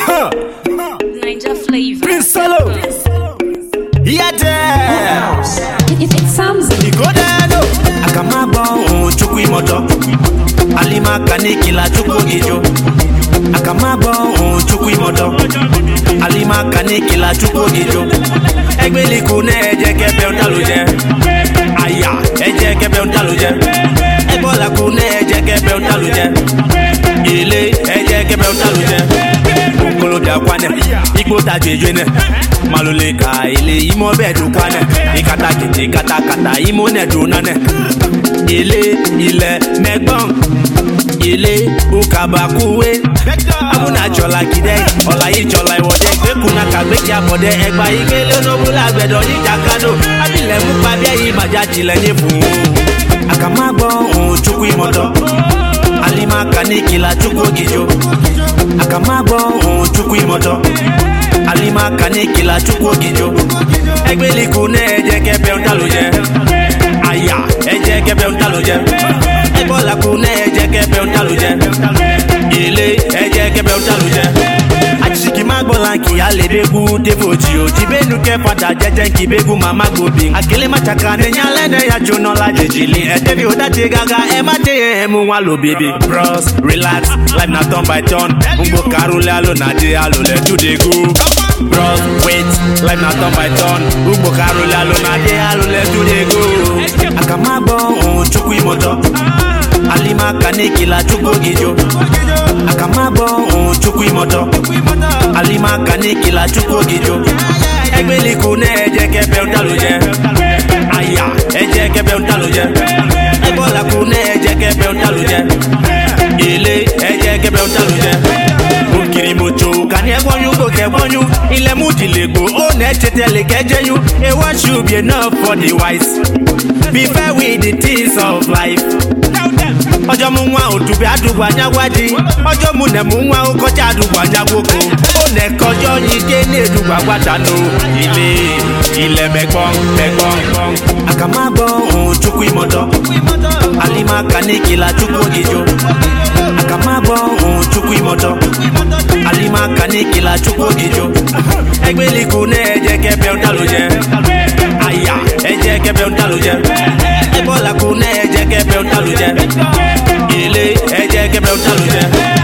Ninja flavor. Prince Solo. Yete. It, it sounds Igodelo. Akamagbo ohun chukwu imoto. Alima kanikila chukwu gijo. Akamagbo ohun chukwu imoto. Alima kanikila chukwu gijo. Egbeliku na eje kebe ontaluje. Aya eje kebe ontaluje. Ebolaku na eje kebe ontaluje. Ile eje kebe ontaluje. Okolo da kwane. Igbo ta jejene. Malole ka ile imo bedu kwane. Ikata kete kata kata imo ne do nane. Ile ile megbon. Ile ukabakuwe. Amuna chola kide. Ọ̀la yìí chola ìwọ̀dẹ. Gbẹ́kùnà kàgbéjì àbọ̀dẹ. Ẹgbà ìgbélé onóbúlà gbẹ̀dọ̀ ní jàkadò. Abilẹ̀ mú pàbí ẹ̀yìn màjá tilẹ̀ ní fún un. Àkàmágbọ́ ohun chukwu ìmọ̀tọ́. Alima kanikila chukwu gijo. Àkàmágbọ́ ohun chukwu ìmọ̀tọ́. Alima kanikila chukwu gijo. Egbeliku na ẹjẹ kẹbẹ ń talo jẹ. Aya ẹjẹ kẹbẹ ń talo jẹ. Ẹbọlaku na ẹjẹ kẹbẹ ń talo jẹ. Ile ẹjẹ kẹbẹ ń talo jẹ. Achiki ma gbọ́la kì á lè bẹ́gu défòjì o. Jìbẹ́nu kẹ́ padà jẹ́jẹ́ kì bẹ́gu màmá gbòbí. Àkèlé má chaka ní nyalẹ́ ya jóná la jèjìlì. Ẹ̀tẹ́ bí o dájé gaga ẹ má dé ẹ̀ mú wa lò bèbè. Bros relax life na turn by turn. Ngbo karole alo na dé alo lẹ̀ tún dé go. Bros wait life na turn by turn. Ngbo karole alo na dé alo lẹ̀ tún dé go. Àkàmágbọ́ ohun chukwu ìmọ̀tọ́. Alima kanikila chukwu gijo. Àkàmágbọ́ ohun chukwu ìmọ̀tọ́. Alima kanikila chukwu gijo. Egbeliku na ẹjẹ kẹbẹ ń talo jẹ. Aya ẹjẹ kẹbẹ ń talo jẹ. Ẹbọlaku na ẹjẹ kẹbẹ ń talo jẹ. Ile ẹjẹ kẹbẹ ń talo jẹ. Okiri moto kani ẹgbọnyun kò kẹgbọnyun. Ilẹ̀ mú dìlẹ̀gbò ó nà ẹ́ tètè lè kẹjẹyun. A one should be enough for the wise. Be fair with the things of life. ọjọ́ mú nwa òdùbí àdùgbò anyagwadi ọjọ́ mú nẹ̀ mú nwa ó kọjá àdùgbò anyagwoko ó nẹ̀ kọjọ́ yìí ké ní èdùgbò àgbàdànù ilé ilẹ̀ mẹ́gbọ́n mẹ́gbọ́n. àkàmágbọ́ ohun chukwu ìmọ̀tọ́ alima kanikila chukwu gijo àkàmágbọ́ ohun chukwu ìmọ̀tọ́ alima kanikila chukwu gijo ẹgbẹ́liku ní ẹ̀jẹ̀ kẹbẹ́ ń dàlú jẹ aya ẹ̀jẹ̀ kẹbẹ́ ń dàlú jẹ ẹbọ́laku ní ẹ̀jẹ̀ kẹbẹ́ ń dàlú jẹ ilé ẹ̀jẹ̀ kẹbẹ́ ń dàlú jẹ.